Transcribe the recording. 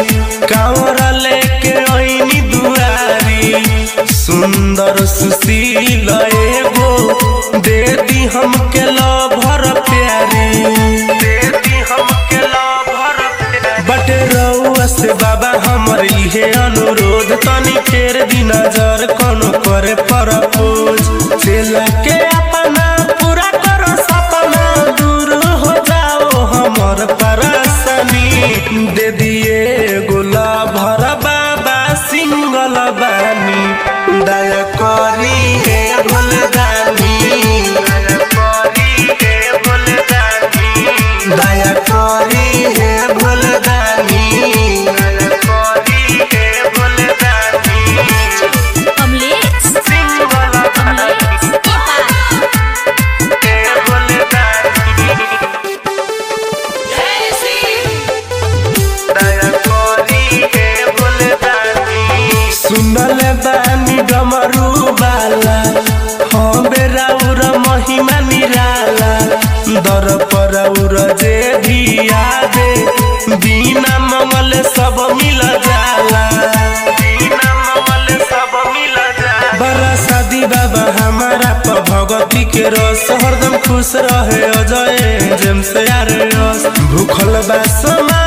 कांवरा लेके ओइनी दुआरी सुंदर सुशील एगो दे दी हमके लभर प्यारी दे दी हमके लभर बटे रउआ से बाबा हमर इहे अनुरोध तनी फेर दी नजर कोनो करे परपोज चेला के अपना पूरा करो सपना दूर हो जाओ हमर परेशानी दे दिए गोला भर बाबा सिंगल बानी दया करी हे भोलदानी दया करी हे भोलदानी दया करी हे भोलदानी दया करी हे भोलदानी कमलेश सिंगल कमलेश नेपाल हे भोलदानी दया करी हे भोलदानी सुनल बानी डमरू बाला हाँ बेराउर महिमा निराला दर परउर जे भी आदे बिना मंगल सब मिल जाला बिना मंगल सब मिल जाला बड़ा शादी बाबा हमारा प भगती के रस हरदम खुश रहे अजय जेम से यार रस भूखल बा समा